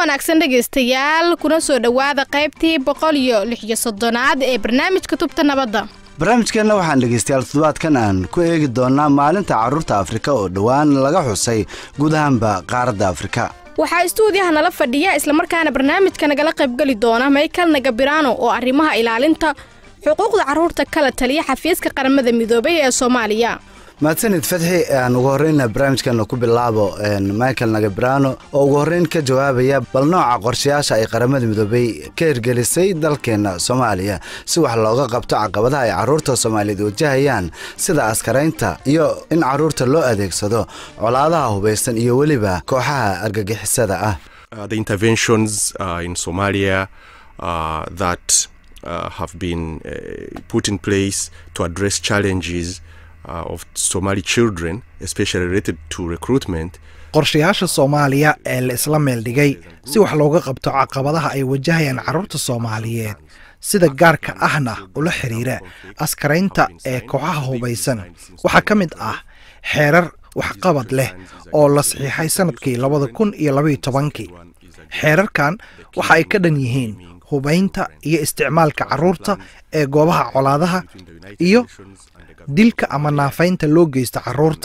wanaagsan dhegaystayaal kuna soo dhowaada qaybtii boqol iyo lix iyo soddonaad ee barnaamijka tubta nabadda barnaamijkeenna waxaan dhegaystayaal toddobaadkan aan ku eegi doonnaa maalinta carruurta afrika oo dhowaan laga xusay guud ahaanba qaaradda afrika waxaa istuudiyaha nala fadhiya islamarkaana barnaamijka nagala qaybgeli doona michael nagabirano oo arrimaha ilaalinta xuquuqda carruurta kala taliya xafiiska qaramada midoobay ee soomaaliya mahadsanid fadxi aan ugu horreyna barnaamijkeena ku bilaabo michael nagabrano oo ugu horreyn ka jawaabaya bal nooca qorshayaasha ay qaramada midoobay ka hirgelisay dalkeenna soomaaliya si wax looga qabto caqabadaha ay carruurta soomaaliyeed wajahayaan sida askaraynta iyo in carruurta loo adeegsado colaadaha hubaysan iyo weliba kooxaha argagixisada ah Uh, have been uh, put in place to address challenges uh, of Somali children, especially related to recruitment. qorshayaasha soomaaliya ee la isla meeldhigay si wax looga qabto caqabadaha ay wajahayaan carruurta soomaaliyeed sida gaarka ahna ula xiriira askaraynta ee kooxaha hubaysan waxaa ka mid ah xeerar waxqabad leh oo la saxiixay sannadkii labada kun iyo labaiyo tobankii xeerarkan waxa ay ka dhan yihiin hubaynta iyo isticmaalka carruurta ee goobaha colaadaha iyo dilka ama naafaynta loo geysta carruurta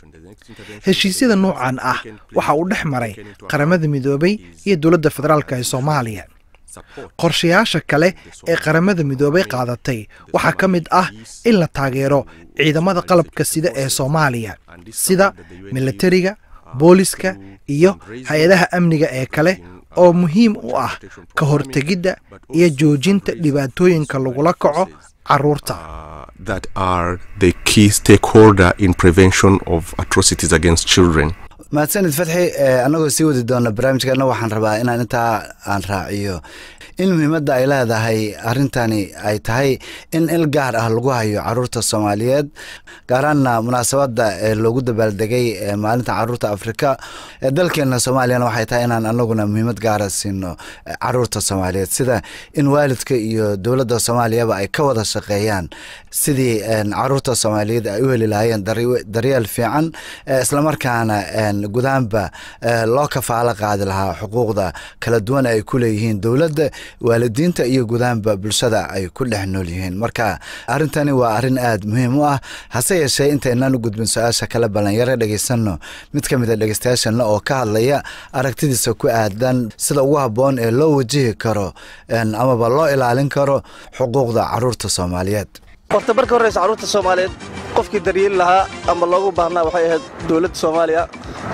heshiisyada noocan ah waxa uu dhex maray qaramada midoobay iyo dowladda federaalk ee soomaaliya qorshayaasha kale ee qaramada midoobay qaadatay waxaa ka mid ah in la taageero ciidamada qalabka sida ee soomaaliya sida milatariga booliska iyo hay-adaha amniga ee kale oo muhiim u ah ka hortegidda iyo joojinta dhibaatooyinka lagula kaco carruurta that are the key stakeholder in prevention of atrocities against children mahadsanid fadxi annagoo sii wadi doona barnaamijkeena waxaan rabaa inaan intaa aan raaciyo in muhiimadda ay leedahay arrintani ay tahay in il gaar ah lagu hayo carruurta soomaaliyeed gaaraanna munaasabadda ee loogu dabaaldegay maalinta carruurta afrika ee dalkeenna soomaaliyana waxay tahay inaan anaguna muhiimad gaara siino carruurta soomaaliyeed sida in waalidka iyo dowladda soomaaliyaba ay ka wada shaqeeyaan sidii carruurta soomaaliyeed ay u heli lahaayeen daryeel fiican islamarkaana gudaanba loo kafaalo qaadi lahaa xuquuqda kala duwan ay ku leeyihiin dowladda waalidiinta iyo gudaanba bulshada ay ku dhex nool yihiin marka arrintani waa arrin aad muhiim u ah hase yeeshee intaynaan u gudbin su-aasha kale ballanyaro dhegaysanno mid ka mid a dhegeystayaashana oo ka hadlaya aragtidiisa ku aadan sida ugu habboon ee loo wajihi karo amaba loo ilaalin karo xuquuqda carruurta soomaaliyeed horta marka horreysa carruurta soomaaliyeed qofkii daryeeli lahaa ama loogu baahnaa waxay ahayd dowladda soomaaliya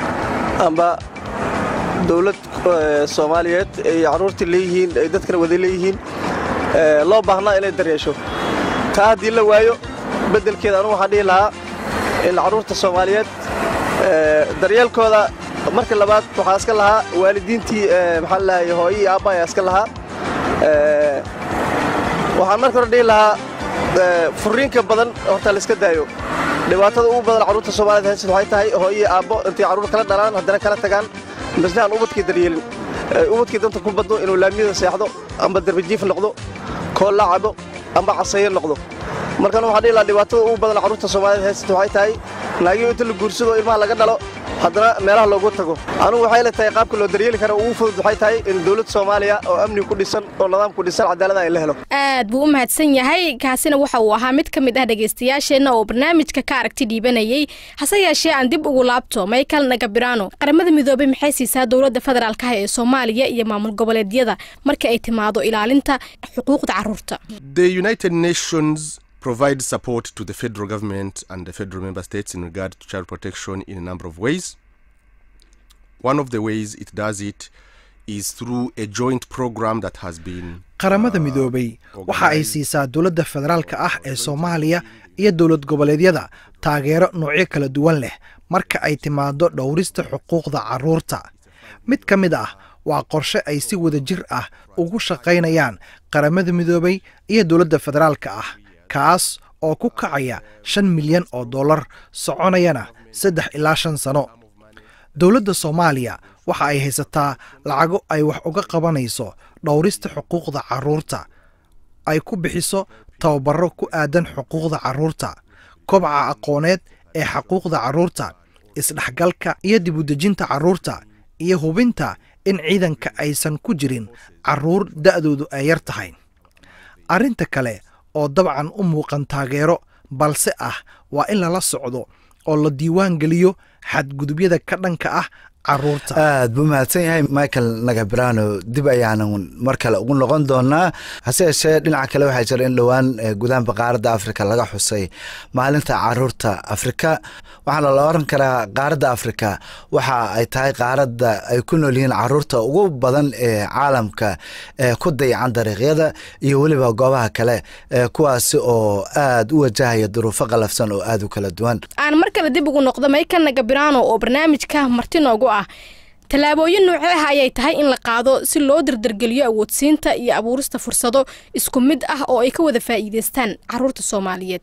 amba dowlad soomaaliyeed ay carruurtii leeyihiin ay dadkana wada leeyihiin loo baahnaa inay daryeesho taa haddii la waayo beddelkeeda anugu waxaan dhihi lahaa in carruurta soomaaliyeed daryeelkooda marka labaad waxaa iska lahaa waalidiintii maxaa lalahay hooyii aabba ayaa iska lahaa waxaan marka hore dhihi lahaa furriinka badan horta la iska daayo dhibaatada ugu badan carruurta soomaaliyed haysad waxay tahay hooyii aabbo intay carruur kala dhalaan haddana kala tagaan misna aan ubadkii daryeelin ubadkii danta ku badno inuu laamiyada seexdo amba darbajiif noqdo kool la cabo amba casayo noqdo markan waxaan dhihi lahaa dhibaatada ugu badan carruurta soomaaliyeed haysad waxay tahay naagii inta la guursado ilmaha laga dhalo haddana meelaha loogu tago anugu waxay la tahay qaabka loo daryeeli kara ugu fudud waxay tahay in dowladda soomaaliya oo amni ku dhisan oo nidaam ku dhisan cadaalada ay la helo aad buu u mahadsan yahay kaasina waxa uu ahaa mid ka mid ah dhegaystayaasheenna oo barnaamijka ka aragti dhiibanayay hase yeeshee aan dib ugu laabto michael nagabirano qaramada midoobay maxay siisaa dowladda federaalk ah ee soomaaliya iyo maamul goboleedyada marka ay timaado ilaalinta xuquuqda carruurta provide support to the federal government and the federal member states in regard to child protection in a number of ways. One of the ways it does it is through a joint program that has been qaramada midoobay waxa ay siisaa dowladda federaalka ah ee soomaaliya iyo dowlad goboleedyada taageero noocyo kala duwan leh marka ay timaado dhowrista xuquuqda carruurta mid ka mid ah waa qorshe ay si wada jir ah ugu shaqaynayaan qaramada midoobay iyo dowladda federaalka ah kaas oo ku kacaya shan milyan oo dollar soconayana saddex ilaa shan sano dowladda soomaaliya waxa ay haysataa lacago ay wax uga qabanayso dhowrista xuquuqda carruurta ay ku bixiso tababaro ku aadan xuquuqda carruurta kobca aqooneed ee xuquuqda carruurta isdhexgalka iyo dibudejinta carruurta iyo hubinta in ciidanka aysan ku jirin carruur da'doodu ay yar tahay arrinta kale oo dabcan u muuqan taageero balse ah waa in lala socdo oo la diiwaan geliyo xadgudubyada ka dhanka ah caruurta aad buu mahadsan yahay michael nagabrano dib ayaanan mar kale ugu noqon doonaa hase yeeshee dhinaca kale waxaa jira in dhowaan gudaanba qaaradda afrika laga xusay maalinta caruurta afrika waxaana la oran karaa qaaradda afrika waxa ay tahay qaaradda ay ku nool yihiin caruurta ugu badan ee caalamka ee ku dayacan dariiqyada iyo weliba goobaha kale kuwaasi oo aad u wajahaya duruufo qalafsan oo aad u kala duwan aan mar kale dib ugu noqdo michael nagabrano oo barnaamijka marti noogu ah tallaabooyin noocee ah ayay tahay in la qaado si loo dardargeliyo awoodsiinta iyo abuurista fursado isku mid ah oo ay ka wada faa'iidaystaan caruurta soomaaliyeed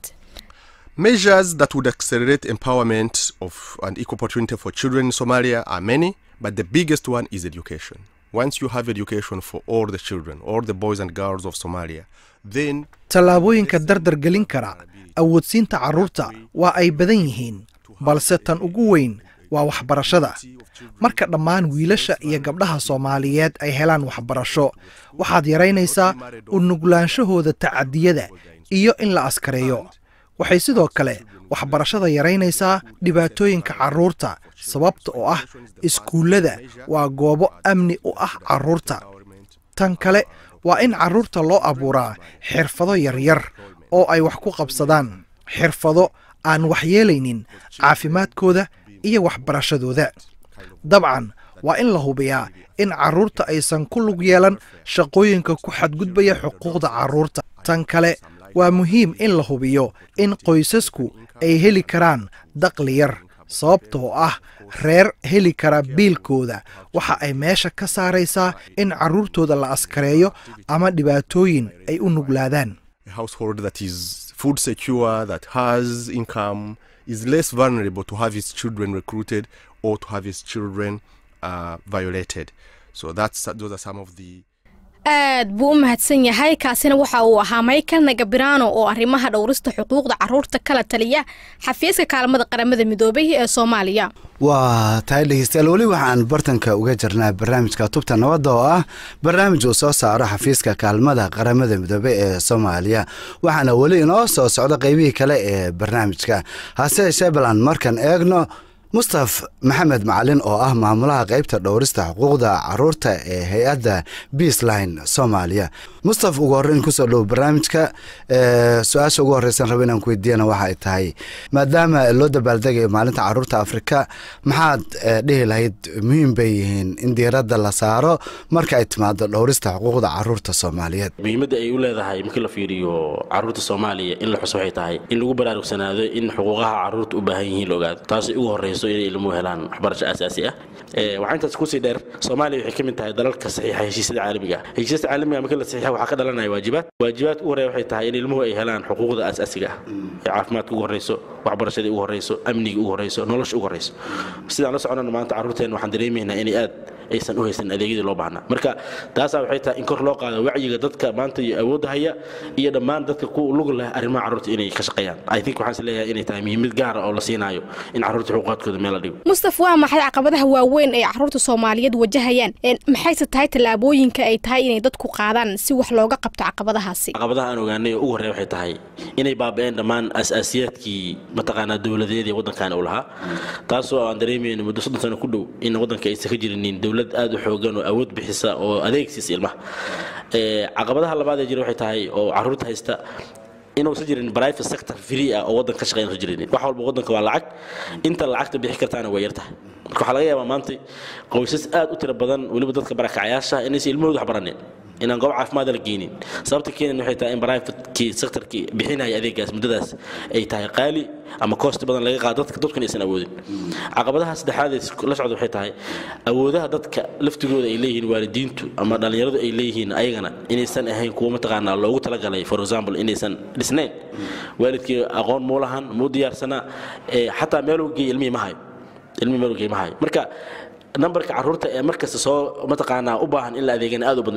Measures that would accelerate empowerment of an equal opportunity for children in Somalia are many, but the biggest one is education. Once you have education for all the children, all the boys and girls of Somalia, then tallaabooyinka dardar gelin kara awoodsiinta carruurta waa ay badan yihiin balse tan ugu weyn waa waxbarashada marka dhammaan wiilasha iyo gabdhaha soomaaliyeed ay helaan waxbarasho waxaad yaraynaysaa u nuglaanshahooda tacadiyada iyo in la askareeyo waxay sidoo kale waxbarashada yaraynaysaa dhibaatooyinka carruurta sababta oo ah iskuullada waa goobo amni u ah carruurta tan kale waa in carruurta loo abuuraa xirfado yaryar oo ay wax ku qabsadaan xirfado aan waxyeelaynin caafimaadkooda iyo waxbarashadooda dabcan waa in la hubiyaa in carruurta aysan ku lug yeelan shaqooyinka ku xadgudbaya xuquuqda carruurta tan kale waa muhiim in la hubiyo in qoysasku ay heli karaan daqli yar sababtoo ah reer heli kara biilkooda waxa ay meesha ka saaraysaa in carruurtooda la askareeyo ama dhibaatooyin ay u nuglaadaan a household that is food secure, that has income, is less vulnerable to have its children recruited or to have its children uh, violated. So that's those are some of the aad buu u mahadsan yahay kaasina waxa uu ahaa michael nagabrano oo arrimaha dhowrista xuquuqda carruurta kala taliya xafiiska kaalmada qaramada midoobay ee soomaaliya waa tahay dhegeystayaal weli waxaan bartanka uga jirnaa barnaamijka tubta nabadda oo ah barnaamij uu soo saaro xafiiska kaalmada qaramada midoobey ee soomaaliya waxaana weli inoo soo socda qeybihii kale ee barnaamijka hase yeeshee balan markan eegno mustaf maxamed macalin oo ah maamulaha qeybta dhowrista xuquuqda caruurta ee hay-adda beasline soomaaliya mustaf ugu horreyn kusoo dhow barnaamijka su-aasha ugu horreysan raba inaan ku weydiiyana waxa ay tahay maadaama loo dabaaldegayo maalinta caruurta afrika maxaad dhihi lahayd muhiim bay yihiin in diiradda la saaro marka ay timaado dhowrista xuquuqda caruurta soomaaliyeed muhiimadda ay u leedahay markii la fiiriyo caruurta soomaaliya in la xuso waxay tahay in lagu baraarugsanaado in xuquuqaha caruurta u baahan yihiin la ogaado taasay ugu horreyso inay ilmuhu helaan waxbarasho aasaasi ah waxaa intaas kusii dheer soomaaliya waxay ka mid tahay dalalka saxiixa heshiisyada caalamiga ah heshiisyada caalamiga markii la saxiixa waxaa ka dhalanaya waajibaad waajibaad ugu horeeya waxay tahay in ilmuhu ay helaan xuquuqda aasaasiga ah ee caafimaadka ugu horreyso waxbarashadii ugu horreyso amniga ugu horreyso nolosha ugu horreyso sidaan la soconana maanta carruurteenna waxaan dareemaynaa inay aad aysan u haysan adeegyadii loo baahnaa marka taasaa waxay tahay in kor loo qaado wacyiga dadka maanta iyo awoodda haya iyo dhammaan dadka ku lug leh arrimaha carruurta inay ka shaqeeyaan i think waxaan is leeyahay inay tahay muhiimad gaara oo la siinaayo in carruurta xuquuqaadkooda meel la dhigo mustaf waa maxay caqabadaha waaweyn ee carruurta soomaaliyeed wajahayaan maxayse tahay tallaabooyinka ay tahay inay dadku qaadaan si wax looga qabto caqabadahaasi caqabadaha aan ogaanay oo ugu horreeya waxay tahay inay baaba'een dhammaan asaasiyaadkii mataqaanaa dowladeed ee waddankan uu lahaa taasoo aan dareemayno muddo soddon sano ku dhow in waddanka aysan ka jirinin dowlad aad u xoogan oo awood bixisa oo adeegsiisa ilmaha caqabadaha labaad ee jira waxay tahay oo carruurta haysta inuusan jirin private sector free ah oo waddanka ka shaqeyn usan jirin wax walba waddanka waa lacag inta lacagta bixi kartaana waa yartahay marka waxaa laga yaabaa maanta qoysas aad u tiro badan weliba dadka barakacayaasha inaysan ilmahooda wax baranin inaan goob caafimaad la geynin sababta keenan waxay tahay in privatekii sectorkii bixinaya adeegaas muddadaas ay tahay qaali ama koosti badan laga qaado dadka dadkuna aysan awoodin caqabadaha saddexaad ee la socda waxay tahay awoodaha dadka laftigooda ay leeyihiin waalidiintu ama dhallinyaradu ay leeyihiin ayagana inaysan ahayn kuwo mataqaanaa loogu talagalay for example inaysan dhisnayn waalidkii aqoon muu lahan muu diyaarsanaa xataa meeluu geey ilmihii ma hayo ilmihii meeluu geey ma hayo marka nambarka carruurta ee markasta soo mataqaanaa u baahan in la adeegana aad u badan yahay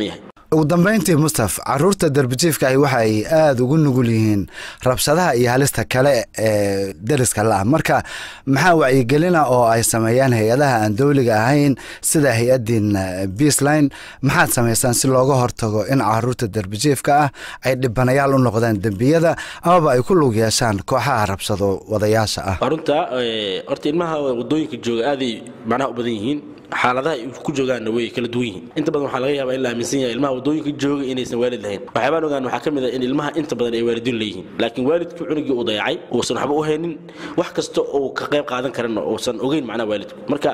ugu dambeyntii mustaf caruurta darbijiifka ahi waxa ay aada ugu nugul yihiin rabshadaha iyo halista kale ee deriska la-ah marka maxaa wacyigelina oo ay sameeyaan hay-adaha aan dowliga ahayn sida hay-addiin beasline maxaad samaysaan si looga hortago in caruurta darbijiifka ah ay dhibanayaal u noqdaan dembiyada amaba ay ku lug yeeshaan kooxaha rabshado wadayaasha ah runta horta ilmaha wadooyinka jooga aaday macnaha u badan yihiin xaaladaha ay ku joogaanna way kala duwan yihiin inta badan waxaa laga yaabaa in la aaminsan yahay ilmaha wadooyinka jooga inaysan waalid lahayn waxyaabaan ogaan waxaa ka mid ah in ilmaha inta badan ay waalidiin leeyihiin laakiin waalidku cunugii uu dayacay uusan waxba u haynin wax kasta uu ka qayb qaadan karana uusan ogeyn macnaha waalidku marka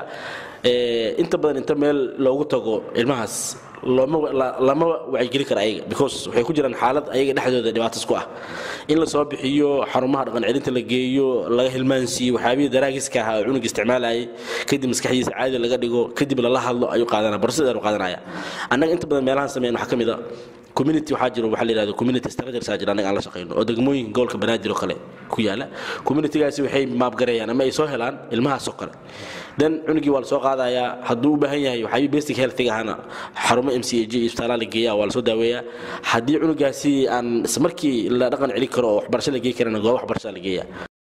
inta badan inta meel loogu tago ilmahaas lama wacyigeli kara ayaga because waxay ku jiraan xaalad ayaga dhexdooda dhibaatas ku ah in la soo bixiyo xarumaha dhaqan celinta la geeyo laga hilmaansiiyo waxyaabihii daraagiska ahaa oo cunuga isticmaalayay kadib maskaxdiisa caadi laga dhigo kadib lala hadlo ayuu qaadanaya barsideedu qaadanaya annaga inta badan meelahan sameyn waxaa ka mid a community waxaa jiro waxaa la yidhahdo community structures aa jira annaga aan la shaqeyno oo degmooyinka gobolka banaadir oo kale ku yaala communitygaasi waxay maabgareeyaan ama ay soo helaan ilmahaas oo kale then cunugii waa la soo qaadayaa hadduu u baahan yahay waxyaabihii basic healthiga ahana xarumo m c a g isbitaalaa la geeyaa waa la soo daaweeyaa haddii cunugaasi aan markii la dhaqan celin karo oo waxbarasho la geey karana goob waxbarashaa la geeyaa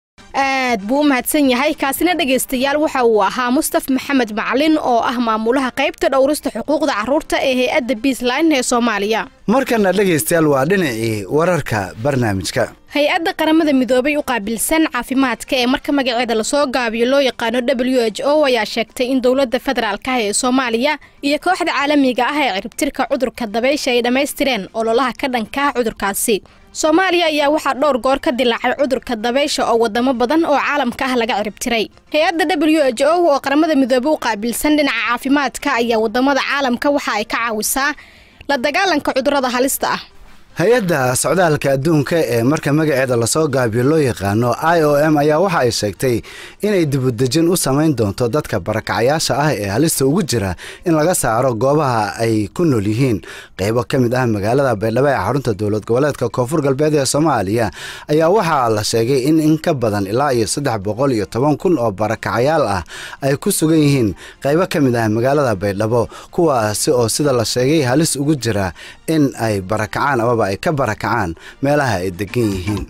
aad buu u mahadsan yahay kaasina dhegaystayaal waxa uu ahaa mustaf maxamed macalin oo ah maamulaha qaybta dhowrista xuquuqda carruurta ee hay-adda beasline ee soomaaliya markana dhegaystayaal waa dhinacii wararka barnaamijka hay-adda qaramada midoobay u qaabilsan caafimaadka ee marka magaceeda lasoo gaabiyo loo yaqaano w h o ayaa sheegtay in dowladda federaalka ah ee soomaaliya iyo kooxda caalamiga ah ee ciribtirka cudurka dabaysha ay dhammaystireen ololaha ka dhanka ah cudurkaasi soomaaliya ayaa waxaa dhowr goor ka dilaacay cudurka dabaysha oo wadamo badan oo caalamka ah laga ciribtiray hay-adda w h o oo qaramada midoobey u qaabilsan dhinaca caafimaadka ayaa wadamada caalamka waxa ay ka caawisaa la dagaalanka cudurada halista ah hay-adda socdaalka adduunka ee marka magaceeda lasoo gaabiyo loo yaqaano i o m ayaa waxa ay sheegtay inay dibudejin u samayn doonto dadka barakacayaasha ah ee halista ugu jira in laga saaro goobaha ay ku nool yihiin qeybo ka mid ah magaalada baydhabo ee xarunta dowlad goboleedka koonfur galbeed ee soomaaliya ayaa waxaa la sheegay in in ka badan ilaa iyo saddex boqol iyo toban kun oo barakacayaal ah ay ku sugan yihiin qeybo ka mid ah magaalada baydhabo kuwaasi oo sida la sheegay halis ugu jira in ay barakacaan amaba ay ka barakacaan meelaha ay degan yihiin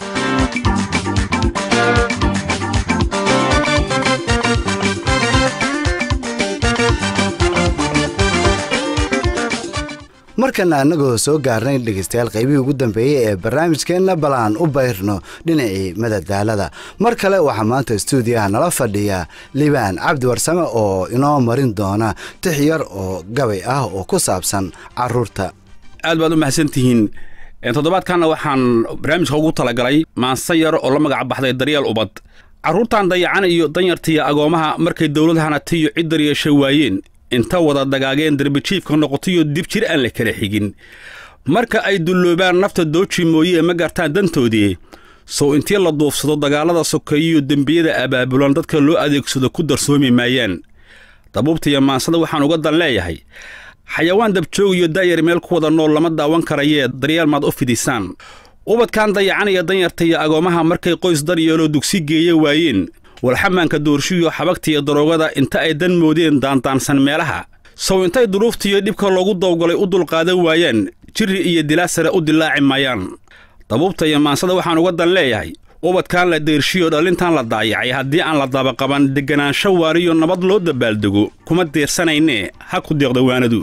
markana annagoo soo gaarnay dhegaystayaal qaybihii ugu dambeeyey ee barnaamijkeenna bal aan u bayrno dhinacii madadaalada mar kale waxaa maanta stuudiyaha nala fadhiya liibaan cabdi warsame oo inoo marin doona tix yar oo gabay ah oo ku saabsan caruurta aad baad u mahadsantihiin toddobaadkanna waxaan barnaamijka ugu talagalay maanse yar oo la magac baxday daryeel ubad carruurtan dayacan iyo danyartiiyo agoomaha markay dowladahana tiyo cid daryeesha waayeen inta wada dagaageen darbijiifka noqotayo dib jir aan la kala xigin marka ay dulloobaan nafta dooji mooye ma gartaan dantoodii sow intii la duufsado dagaallada sokeeyiyo dembiyada abaabulan dadka loo adeegsado ku darsoomi maayaan dabuubtaiyo maansada waxaan uga dan leeyahay xayawaan dabjoog iyo daayar meel ku wada nool lama daawan karayee daryeel maad u fidisaan ubadkan dayacanaya danyarta iyo agoomaha markay qoys daryeeloo dugsi geeya waayeen walxamaanka doorshiyo xabagtiiyo daroogada inta ay dan moodeen daandaansan meelaha sow intay duruuftiiyo dhibka loogu dawgalay u dulqaadan waayaan jirri iyo dilaa sare u dilaaci maayaan dabuubta iyo maansada waxaan uga dan leeyahay ubadkan la deershiyo dhalintan la daayacay haddii aan la dabaqaban degganaansho waariyo nabad loo dabaaldego kuma deersanaynee ha ku deeqda waanadu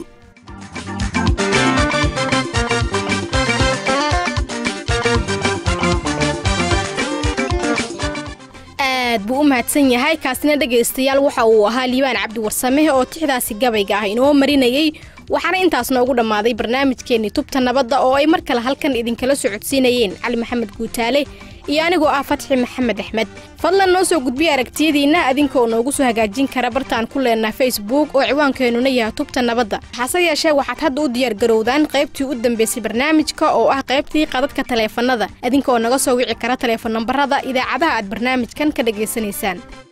aad buu u mahadsan yahay kaasina dhegaystayaal waxa uu ahaa liibaan cabdi warsame oo tixdaasi gabayga ah inoo marinayey waxaana intaas noogu dhammaaday barnaamijkeennii tubta nabadda oo ay mar kale halkan idinkala socodsiinayeen cali maxamed guutaale iyo anigoo ah fatxi maxamed axmed fadlan noo soo gudbiya aragtiyadiinna adinka oo noogu soo hagaajin kara bartaan ku leenaha facebook oo ciwaankeenuna yahay tubta nabadda hase yeeshee waxaad hadda u diyaargarowdaan qaybtii u dambaysay barnaamijka oo ah qaybtii qadadka taleefannada adinka oo naga soo wici kara taleefon nambarada idaacadaha aad barnaamijkan ka dhegaysanaysaan